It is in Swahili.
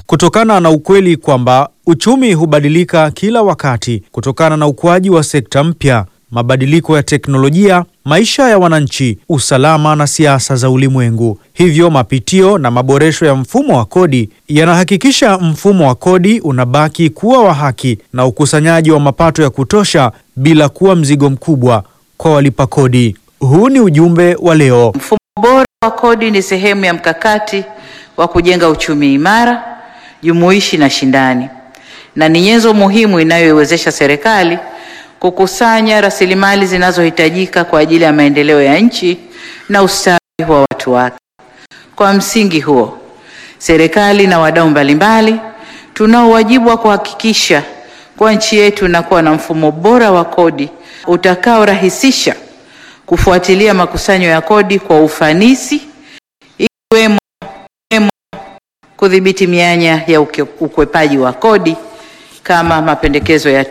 kutokana na ukweli kwamba uchumi hubadilika kila wakati kutokana na ukuaji wa sekta mpya, mabadiliko ya teknolojia, maisha ya wananchi, usalama na siasa za ulimwengu. Hivyo mapitio na maboresho ya mfumo wa kodi yanahakikisha mfumo wa kodi unabaki kuwa wa haki na ukusanyaji wa mapato ya kutosha bila kuwa mzigo mkubwa kwa walipa kodi. Huu ni ujumbe wa leo. Mfumo bora wa kodi ni sehemu ya mkakati wa kujenga uchumi imara, jumuishi na shindani, na ni nyenzo muhimu inayoiwezesha serikali kukusanya rasilimali zinazohitajika kwa ajili ya maendeleo ya nchi na ustawi wa watu wake. Kwa msingi huo, serikali na wadau mbalimbali tunao wajibu wa kuhakikisha kuwa nchi yetu inakuwa na mfumo bora wa kodi utakaorahisisha kufuatilia makusanyo ya kodi kwa ufanisi ikiwemo kudhibiti mianya ya uke- ukwepaji wa kodi kama mapendekezo ya